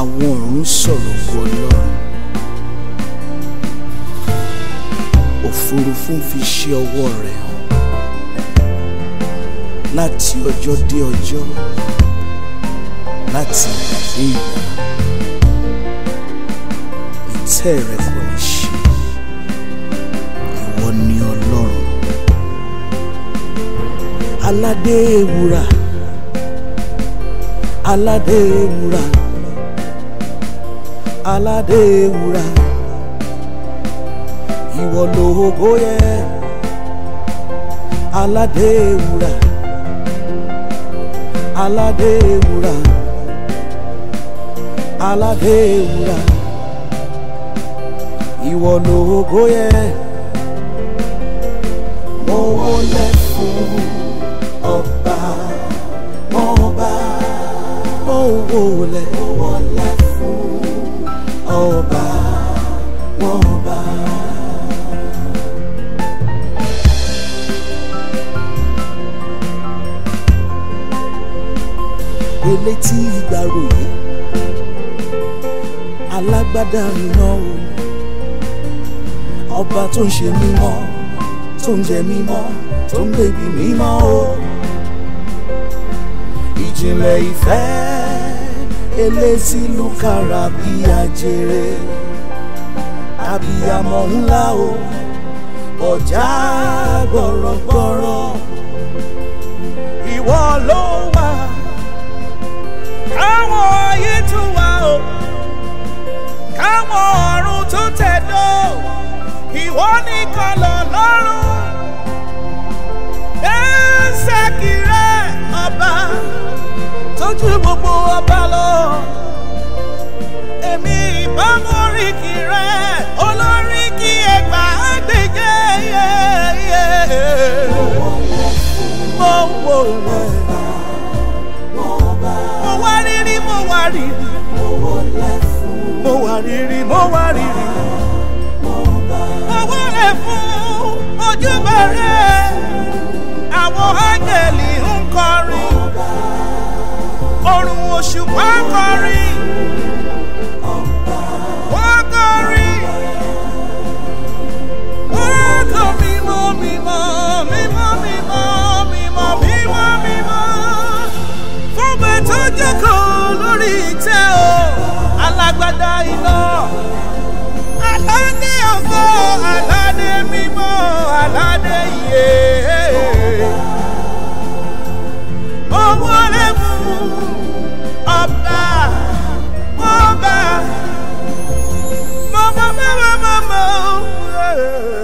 àwọn ọ̀run sọ̀rọ̀ ògo ọlọ́run òfurufú fi ṣe ọwọ́ rẹ̀ hàn láti ọjọ́ dé ọjọ́ láti ìgbà dé ìgbà ìtẹ́ rẹ̀ kò ní ṣe ìwọ ni ọlọ́run aládé ewúrà aládé ewúrà aládé ewúrà ìwọ lógo yẹ aládé ewúrà aládé ewúrà aládé ewúrà ìwọ lógo yẹ mo wọlé fún ọba ọba mo wọlé mo wọlé fún ọba ọba. elétí ìgbàròyé alágbádá iná o ọba tó ń ṣe mímọ́ tó ń jẹ mímọ́ tó ń bèbí mímọ́ o ìjìnlẹ̀ ìfẹ́ elétí lùkàrà bí ajere abiyamọ ńlá o ọjà gbọ̀rọ̀gbọ̀rọ̀ ìwọ ló wà káwọn ayé tún wà o káwọn ọ̀run tún tẹ̀dó ìwọ nìkan lọ lọ́rùn ẹ̀ẹ́sẹ̀kì rẹ ọba tójú gbogbo ọba lọ èmi ìbámu oríkì rẹ olóríkì ẹgbà gbèjẹ yẹ mo wò rẹ mo wá rírí mo wá rírí mo wá rírí mo wá rírí mo wọlé fún ojúbọ rẹ àwọn áńgẹ̀lì ń kọrin ọ̀run òṣùpá ń kọrin wọ́n kọrin wọ́n kọ mímọ́ mímọ́ mímọ́ mímọ́ mímọ́ mímọ́ mímọ́ fún bẹ́ẹ̀ tó jókòó lórí ìtẹ́ o alágbádá iná aládé ọgọ́ aládé mímọ́ aládé iye mo wọlé fún ọba ọba mọ́mọ́ mọ́mọ́ mọ́mọ́.